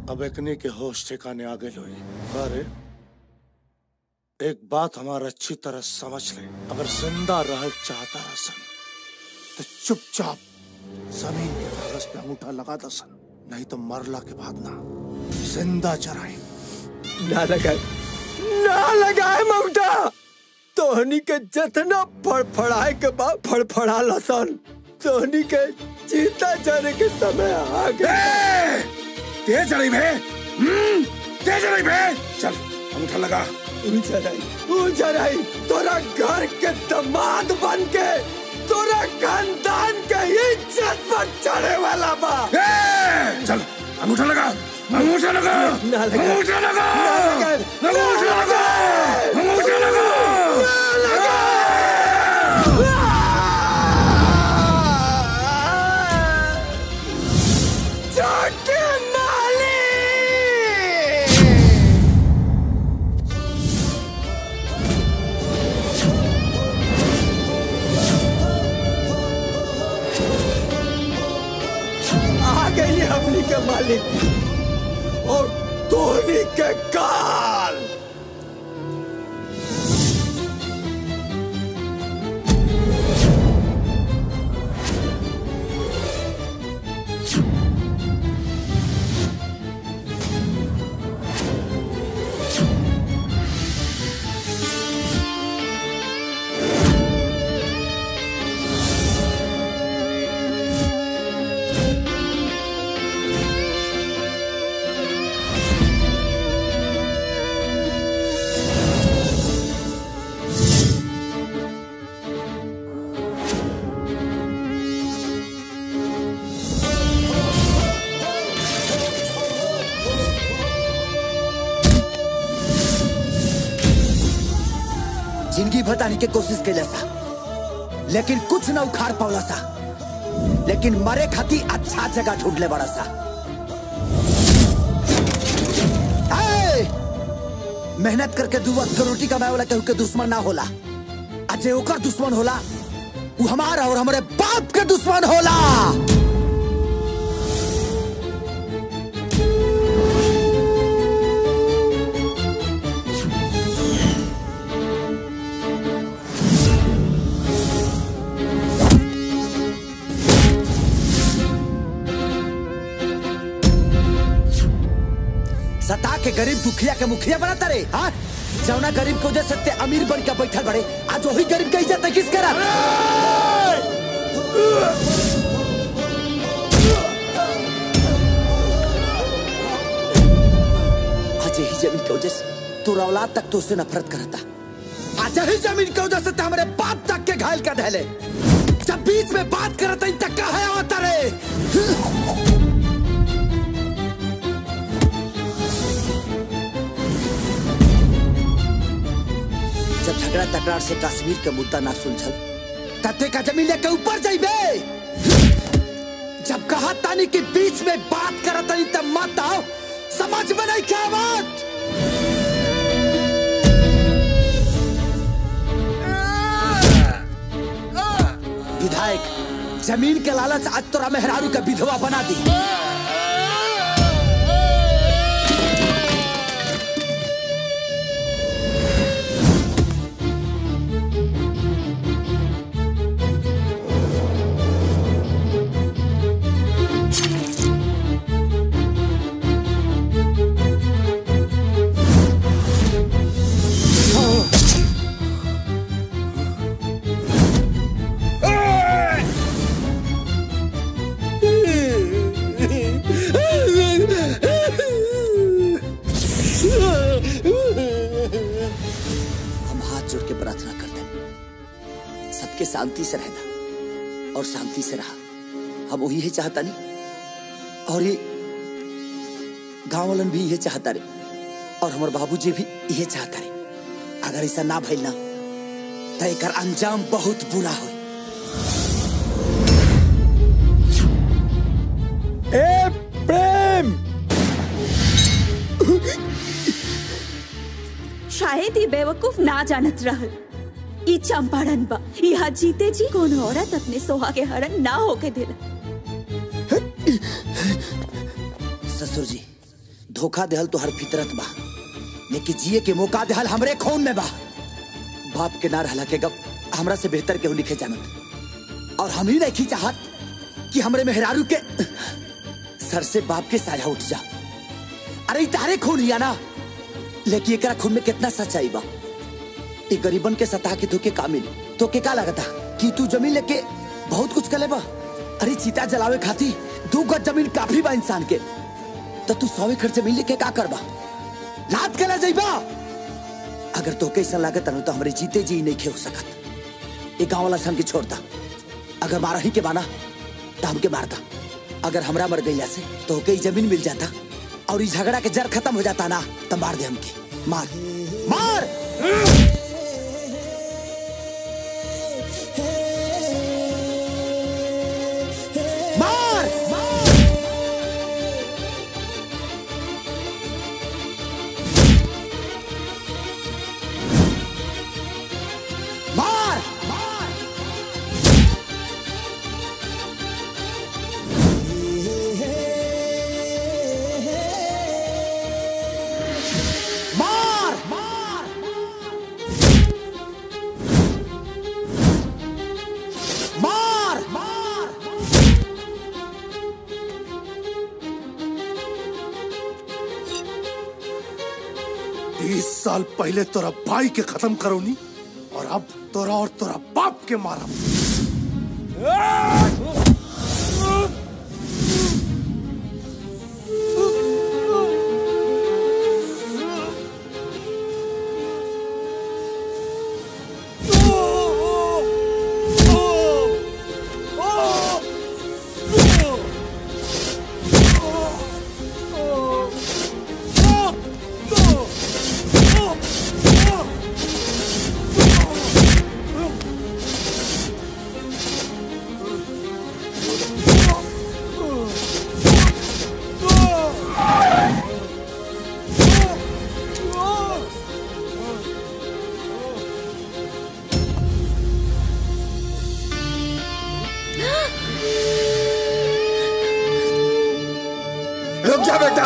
अब एकने के होश ठिकाने आ गए लोई अरे एक बात हमारा अच्छी तरह समझ ले अगर जिंदा रहल चाहता रसन तो चुपचाप जमीन के कागज पे अंगूठा लगा दसन नहीं तो मरला के बाद ना जिंदा चराई ना लगाए ना लगाए ममता तोहनी के जतना फड़फड़ाए के बाद फड़फड़ा लसन तोहनी के चीता जाने के समय आ गए तेज चढ़ी भे हम्म, तेज चढ़ी भे चल अंगूठा लगा ऊंचा रही ऊंचा रही तोरा घर के दामाद बन के तोरा खानदान के इज्जत पर चढ़े वाला बा चल अंगूठा लगा अंगूठा लगा ना लगा अंगूठा लगा ना लगा अंगूठा लगा अंगूठा लगा छोटे माली आ गई हमनी के मालिक और धोनी के काल जिंदगी बताने की कोशिश कैला सा लेकिन कुछ न उखाड़ पावला सा लेकिन मरे खाती अच्छा जगह ढूंढ ले बड़ा सा ए! मेहनत करके दू वक्त के रोटी कमाए वाला केहू के दुश्मन ना होला आ जे ओकर दुश्मन होला वो हमारा और हमारे बाप के दुश्मन होला सता के गरीब दुखिया के मुखिया बनाता रे हाँ जौना गरीब को वजह से ते अमीर बन के बैठल बड़े आज वही गरीब के इज्जत है किस करत आज यही जमीन की वजह से तू औलाद तक तो उससे नफरत करता आज यही जमीन की वजह से ते हमारे बाप तक के घायल कर धैले जब बीच में बात करता इन तक का है आवता रे जब झगड़ा तकरार से कश्मीर के मुद्दा ना सुलझल तते का जमीन लेके ऊपर जाइबे जब कहा तानी के बीच में बात करत तानी तब मत आओ समझ में नहीं क्या बात विधायक जमीन के लालच आज तोरा मेहरारू का विधवा बना दी हम हाथ जोड़ के प्रार्थना करते हैं सबके शांति से रहना और शांति से रहा हम वही है चाहता नहीं और ये गांव वालन भी ये चाहता रे और हमारे बाबूजी भी ये चाहता रे अगर ऐसा ना भइल ना तो एक अंजाम बहुत बुरा हो ए प्रेम शायद ये बेवकूफ ना जानत रहल ई चंपारण बा यहाँ जीते जी कोनो औरत अपने सोहा के हरण ना होके दिला ससुर जी धोखा देहल तो हर फितरत बा लेकिन जिए के मौका देहल हमरे खून में बा बाप के ना रहला के गप हमरा से बेहतर केहू लिखे जानत और हम ही नहीं चाहत कि हमरे मेहरारू के सर से बाप के साया उठ जा अरे ई तारे खून हिया ना लेकिन एकरा खून में कितना सच्चाई बा ई गरीबन के सता के धोके का मिली तो के का लगता कि तू जमीन लेके बहुत कुछ करे बा अरे चीता जलावे खाती दू गज जमीन काफी बा इंसान के तो तू सौ एकड़ जमीन लेके का करबा लात कला जाइबा अगर तोके ऐसा लागत न तो हमरे जीते जी नहीं खे हो सकत ये गांव वाला सन के छोड़ता अगर मारा ही के बाना तो हमके मारता अगर हमरा मर गईला से तो के जमीन मिल जाता और इस झगड़ा के जड़ खत्म हो जाता ना तो मार दे हमके मार मार मार मार मार मार मार मार मार बीस साल पहले तोरा भाई के खत्म करोनी और अब तोरा और तोरा बाप के मारा रुक जा बेटा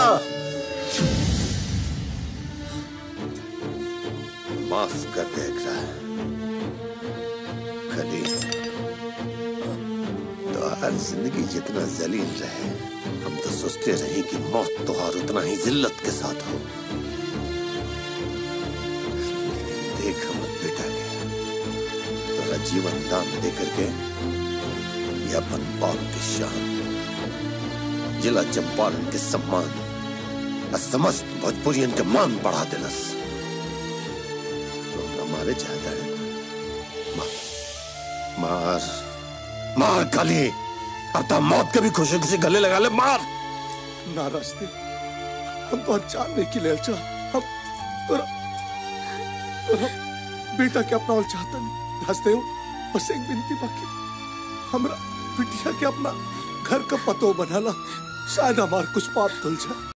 माफ कर दे एकरा कली तो हर जिंदगी जितना जलील रहे हम तो सोचते रहे कि मौत तो और उतना ही जिल्लत के साथ हो लेकिन देख हमर बेटा के तोरा जीवन दान दे करके ये अपन बाप की शान जिला चंपारण के सम्मान और समस्त भोजपुरियन के मान बढ़ा देलस तो हमारे चाहता है मार मार मार काली अब तो मौत के भी खुशी खुशी गले लगा ले मार ना रास्ते हम तो जानने के लिए अच्छा हम तोरा तोरा बेटा के अपना और चाहता नहीं रास्ते हो बस एक विनती बाकी हमरा बिटिया के अपना घर का पतो बनाला शायद हमार कुछ पाप धुल जाए